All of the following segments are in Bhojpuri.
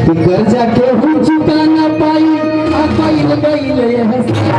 कि कर्जा के हम चुका न पाई आ कइल गइल यह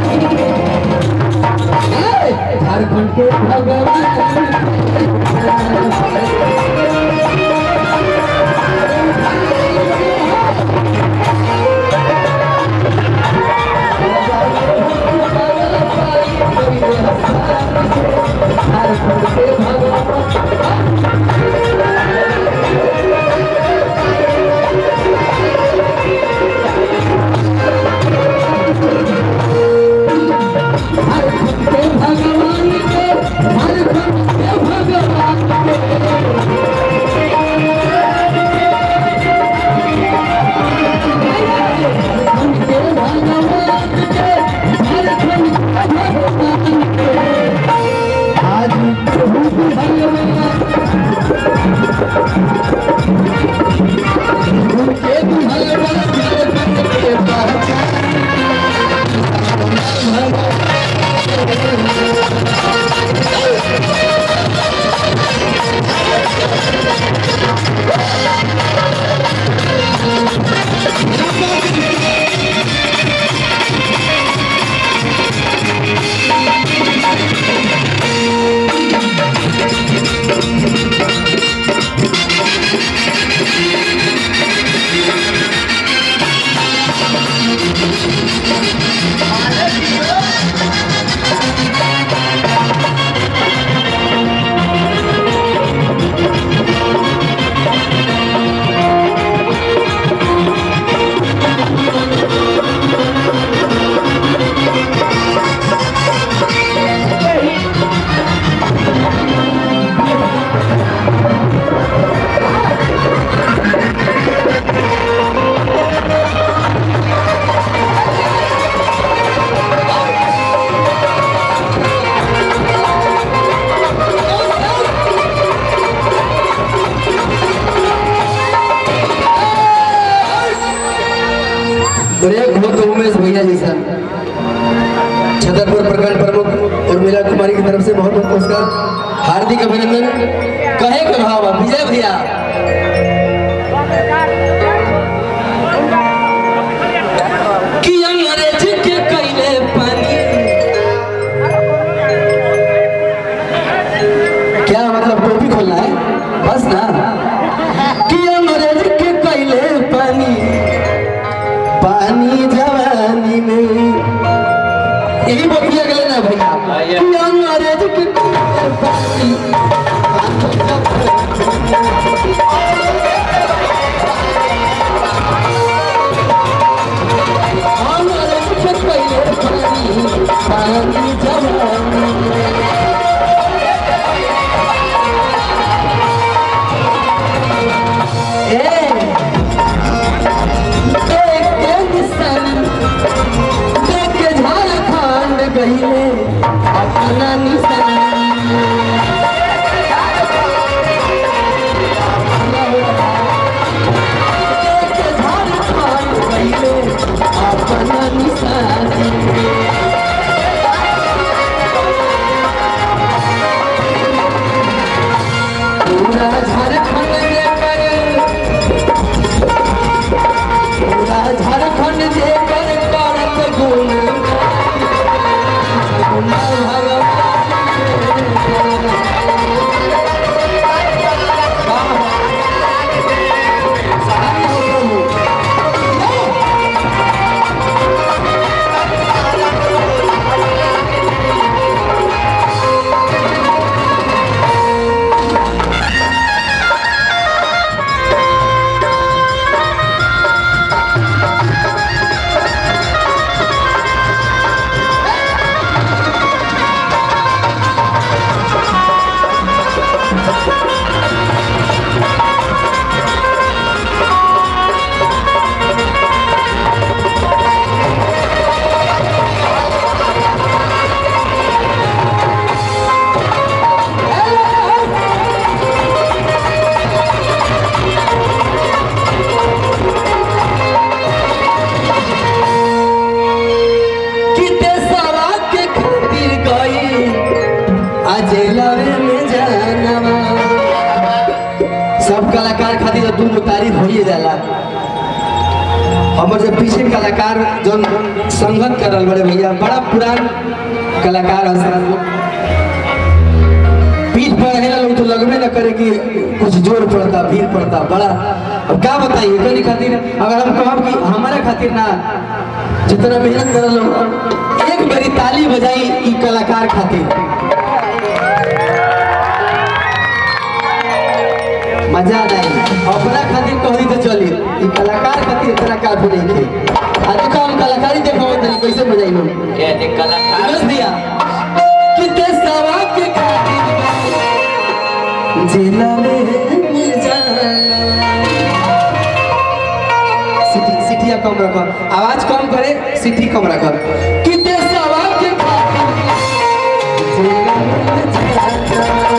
ए, झारखंड के भगवान झारखंड के भगवान झारखंड के भगवान के झारखंड के भगवान के झारखंड के भगवान के झारखंड के भगवान के आज प्रभु भगवान उनके भगवान झारखंड के पहचान ब्रेक हो तो उमेश भैया जैसा छतरपुर प्रखंड प्रमुख और मीरा कुमारी की तरफ से बहुत बहुत पुरस्कार हार्दिक अभिनंदन कहे के भाव है, विजय भैया कि अंग्रेज के कैले पानी क्या मतलब टोपी खोलना है बस ना कि अंग्रेज के कैले पानी पानी जवानी में यही बतिया गए ना भैया कि अंग्रेज के कैले पानी अंग्रेज के कैले पानी पानी जवानी में झारखंड गईले अपना निशान झारखंड गईले अपना निशान पूरा झारखंड लेकर पूरा झारखंड जेकर करत गुण कि देशवा के खातिर गई आज लवे में जानवा सब कलाकार खातिर तो दू तारीफ होइए जाला हमर जो पीछे कलाकार जो संगत करल बड़े भैया बड़ा पुरान कलाकार हसन पीठ पर रहेला लोग तो लगबे न करे कि कुछ जोर पड़ता भीड़ पड़ता बड़ा अब क्या बताइए कनी खातिर अगर हम कहब कि हमारे खातिर ना जितना मेहनत करल लोग एक बारी ताली बजाई ई कलाकार खातिर मजा नहीं अपना खातिर कही तो चली ई कलाकार खातिर इतना काफी नहीं थे आज देखो हम कलाकारी देखो तनी कैसे बजाई लोग ये देख कलाकार बस दिया कि ते सवा के खातिर जिला में मिल जाना सिटी सिटिया कम रखो आवाज कम करे सिटी कम रखो कि ते सवा के खातिर जिला में मिल जाना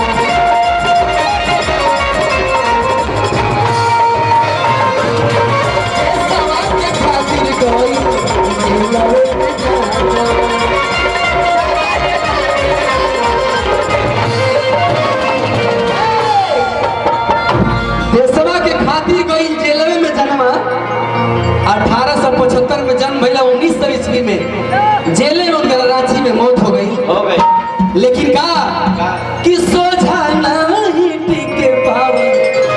सवा के खातिर कोई जिला में मिल जाना देशवा के खातिर गई जेलवे में जन्मा 1875 में जन्म भइला 1900 ईस्वी में जेले में उनका रांची में मौत हो गई हो गई लेकिन का कि सोझा नहीं टिके पावे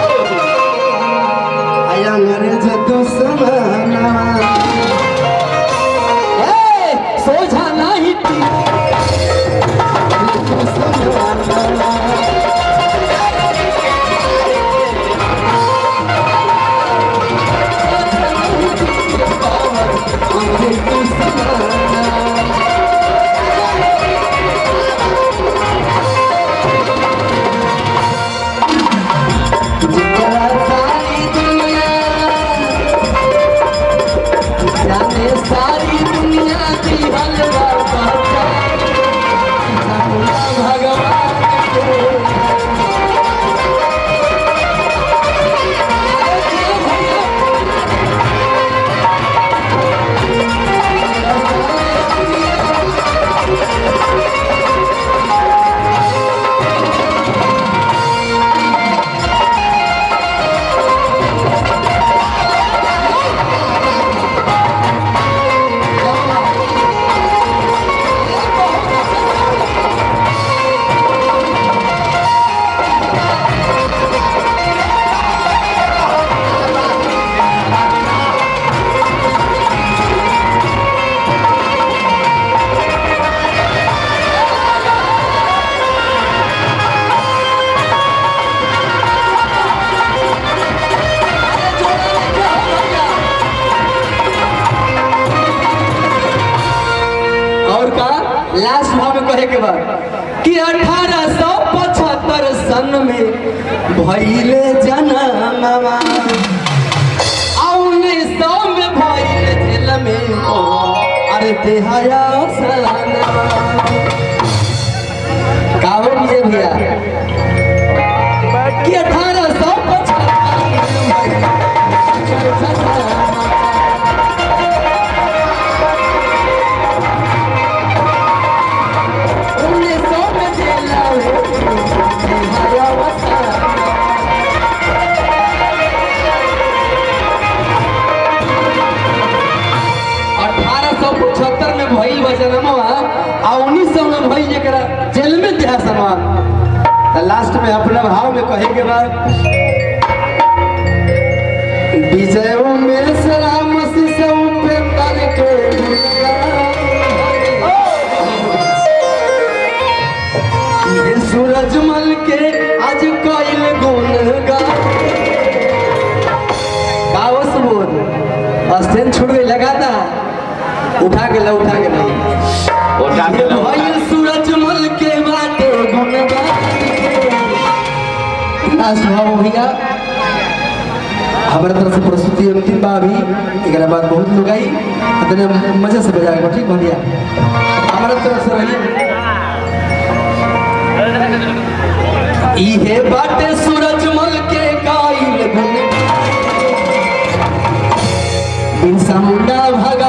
आय अंग्रेज दुश्मनवा ए सोझा नहीं टिके दुश्मनवा सारी दुनिया की हलवा भगवान और का लास्ट भाव में कहे के बाद कि अठारह सौ पचहत्तर सन में भैले जनमवा उन्नीस सौ में भैले जेल में अरे तेहाया सनवा काहो विजय भैया कि अठारह सौ उन्नीस सौ में जेल में तेहाया सनवा अठारह सौ पचहत्तर में भइल बजनमवा आ उन्नीस सौ में भइल जरा जेल में दिया सनवा तो लास्ट में अपना भाव में कहे के बाद विजय में सलाम से उपेंद्र के ये सूरजमल के आज कइल गुण गा कावस बोल स्टैंड छूट गई लगाता उठा के ला उठा के नहीं उठा के ला, उठा भइल के। सूरजमल के बाटे गुणगान लास्ट भाव भैया हमारे तरफ से प्रस्तुति अंतिम बा अभी एकरा बाद बहुत लोग आई तने मजे से बजा के ठीक बा भैया हमारे तरफ से रही इहे बाटे सूरजमल के गाइल गुण बिरसा मुंडा भग